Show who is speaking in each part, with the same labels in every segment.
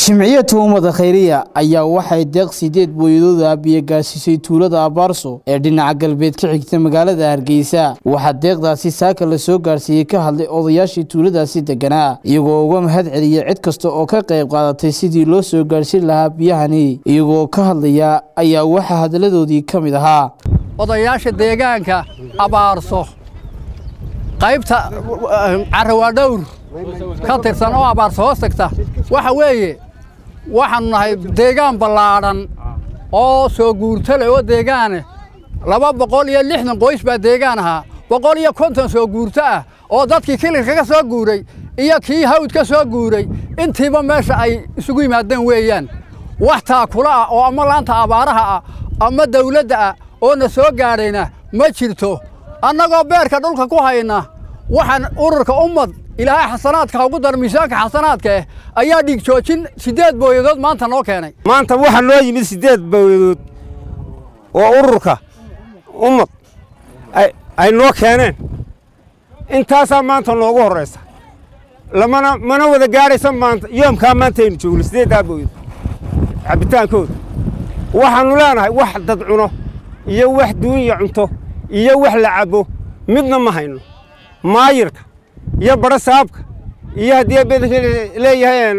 Speaker 1: jimciyadda ummada khayriya ayaa waxay deeq sideed booyadooda biyo gaarsiisay tuulada abaarso ee dhinaca galbeed ka xigta magaalada hargeysa waxaa deeqdaasi saaka la soo gaarsiiyey ka hadlay odayaashii tuuladaasi deganaa iyagoo uga mahad celiyay cid kasta oo ka qayb qaadatay sidii loo soo gaarhsin lahaa biyahani iyagoo ka hadlaya ayaa waxaa hadalladoodii ka mid ahaa
Speaker 2: odayaasha deegaanka abaarso qaybta carawaadhowr ka tirsan oo abaarso hoos tagta waxa weeye waxaannu nahay deegaan ballaadhan oo soo guurto leh oo deegaane laba boqol iyo lixdan qoys baa deegaan ahaa boqol iyo konton soo guurto ah oo dadkii kilirka ka soo guuray iyo kii hawd ka soo guuray intiiba meesha ay isugu yimaadeen weeyaan wax taakula ah oo ama laanta abaaraha ah ama dawladda ah oo na soo gaadhayna ma jirto annagoo beerka dhulka ku hayna waxaan ururka ummad ilaahay xasanaadka ha ugu dar miisaanka xasanaadka eh ayaa dhiig joojin siddeed booyadood maanta noo keenay
Speaker 3: maanta waxaa noo yimid siddeed booyadood oo ururka ummad ay noo keeneen intaasaa maanta noogu horraysa lamana mana wada gaadhaysa maanta yoomkaa maanta aynu joogno siddeeddaa booyadood cabbitaankooda waxaannu leenahay wax dad cuno iyo wax duunya cunto iyo wax la cabbo midna ma hayno maayirka iyo badho saabka iyo haddii badanka leeyahay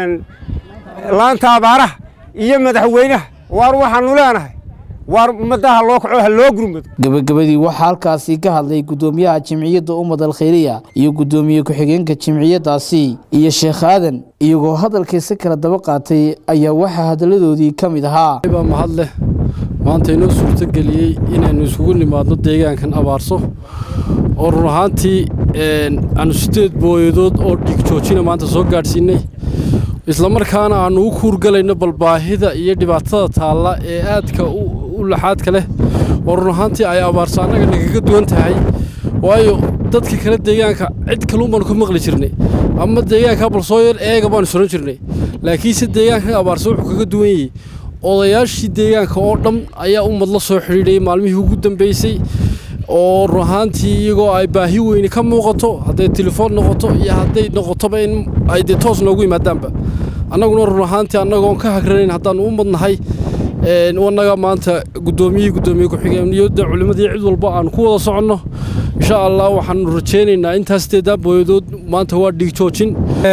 Speaker 3: laanta abaaraha iyo madaxweynaha waar waxaannu leenahay waar ummaddaha loo kaco ha loo gurmado
Speaker 1: gebagabadii waxaa halkaasi ka hadlay guddoomiyaha jimciyadda ummad alkhayriya iyo guddoomiye ku-xigeenka jimciyaddaasi iyo sheekh aadan iyagoo hadalkiisa kala daba qaatay ayaa waxaa hadalladoodii ka mid ahaa
Speaker 4: baa mahad leh maanta inoo suurtogeliyey inaynu isugu nimaadno deegaankan abaarso oo run ahaantii aanu siddeed booyadood oo dhiig joojina maanta soo gaadhsiinnay islamarkaana aannu u kuurgalayno balbaahida iyo dhibaatada taalla ee aadka u laxaadka leh oo run ahaantii ay abaarso annaga nagaga duwan tahay waayo dadka kale deegaanka cid kaluun baanu ka maqli jirnay ama deegaanka balsooyar eega baanu suran jirnay laakiinse deegaankan abaarso wuxuu kaga duwan yahay odayaashii deegaanka oo dhan ayaa ummad la soo xidhiidhay maalmihii ugu dambaysay oo run ahaantii iyagoo ay baahi weyni ka muuqato hadday telefoon noqoto iyo hadday noqotoba in ay dee toos noogu yimaadaanba annaguna run ahaantii annagoon ka hagranayn haddaannu u madnahay annaga maanta guddoomiyihii guddoomiye ku-xigeeniyadda culimmadii cid walba aanu ku wada soconno insha allah waxaanu rajaynaynaa intaas sideedaa booyadood maanta waa dhiig joojin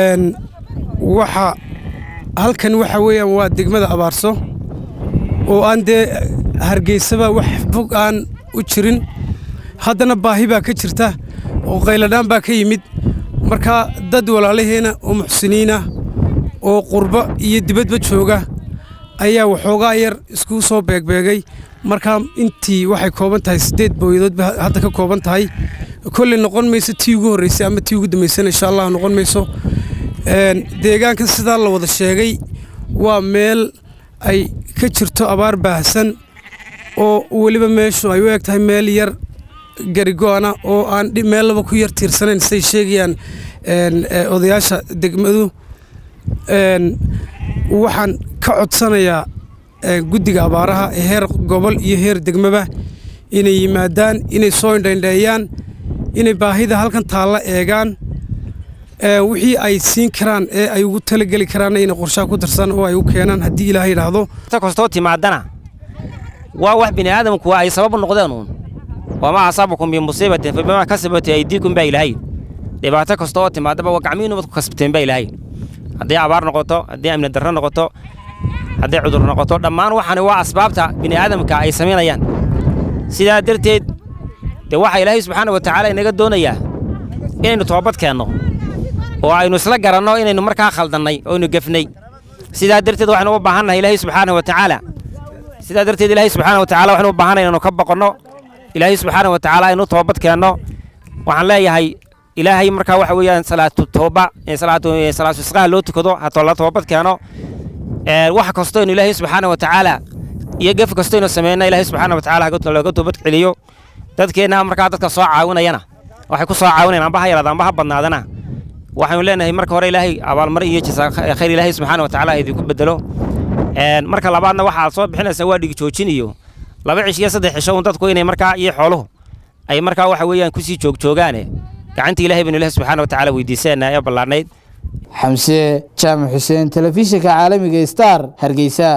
Speaker 5: waxa halkan waxa weeyaan waa degmada abaarso oo aan dee hargeysaba wax fog aan u jirin haddana baahi baa ka jirta oo qayladhaan baa ka yimid marka dad walaalaheena oo muxsiniinah oo qurbo iyo dibadba jooga ayaa waxoogaa yar iskugu soo beegbeegay markaa intii waxay kooban tahay siddeed booyadood ba hadda ka kooban tahay kolley noqon mayso tii ugu horraysay ama tii ugu dambaysana insha allah noqon mayso deegaankan sidaa la wada sheegay waa meel ay ka jirto abaar baahsan oo weliba meeshu ay u eg tahay meel yar garigo'ana oo aan meellaba ku yar tiirsanayn siday sheegayaan odayaasha degmadu waxaan ka codsanayaa guddiga abaaraha ee heer gobol iyo heer degmaba inay yimaadaan inay soo indhaindheeyaan inay baahida halkan taalla eegaan wixii ay siin karaan ee ay ugu talageli karaanna inay qorshaha ku darsan oo ay u keenaan haddii ilaaha yidhaahdo
Speaker 6: kastoo timaadana waa wax bini aadamku ay sababu noqdeen uun wamaa asaabakum bimusiibatin fa bimaa kasabat aydiikum baa ilaahay dhibaato kasta oo timaadaba waa gacmihiinu baad ku kasbateen baa ilaahay haddii abaar noqoto haddii amni darro noqoto hadday cudur noqoto dhammaan waxaani waa asbaabta bini aadamka ay samaynayaan sidaa darteed dee waxaa ilaahay subxaana wa tacaala inaga doonayaa inaynu toobad keenno oo aynu isla garanno inaynu markaa khaldannay oynu gefnay sidaa darteed waxaynu u baahannahay ilaahay subxaana wa tacaala sidaa darteed ilaahay subxaana wa tacala waxaynu u baahannahay inaynu ka boqonno ilaahay subxaana wa tacaala aynu toobad keenno waxaan leeyahay ilaahay markaa waxa weeyaan salaatu tooba salaatu salaatu isqaha loo tukado hatoo la toobad keeno wax kastoo inu ilaahay subxaana wa tacaala iyo gef kastoo inu sameyna ilaahay subxaana wa tacaala looga toobad celiyo dadkeenna markaa dadka soo caawinayana waxay ku soo caawinayaan amba ha yaraada amba ha badnaadana waxaynu leenahay marka hore ilaahay abaalmarin iyo jasa khayr ilaahay subxaana wa tacaala idinku bedelo marka labaadna waxaad soo bixinaysaa waa dhigi joojin iyo laba cish iyo saddex cisho un dadku inay markaa iyo xooluhu ay markaa waxa weeyaan kusii joogjoogaane gacanta ilahay baynu ilahi subxaana wa tacaala weydiisanaa ee ballaadhnayd
Speaker 1: xamse jaamac xuseen telefishinka caalamiga star hargeysa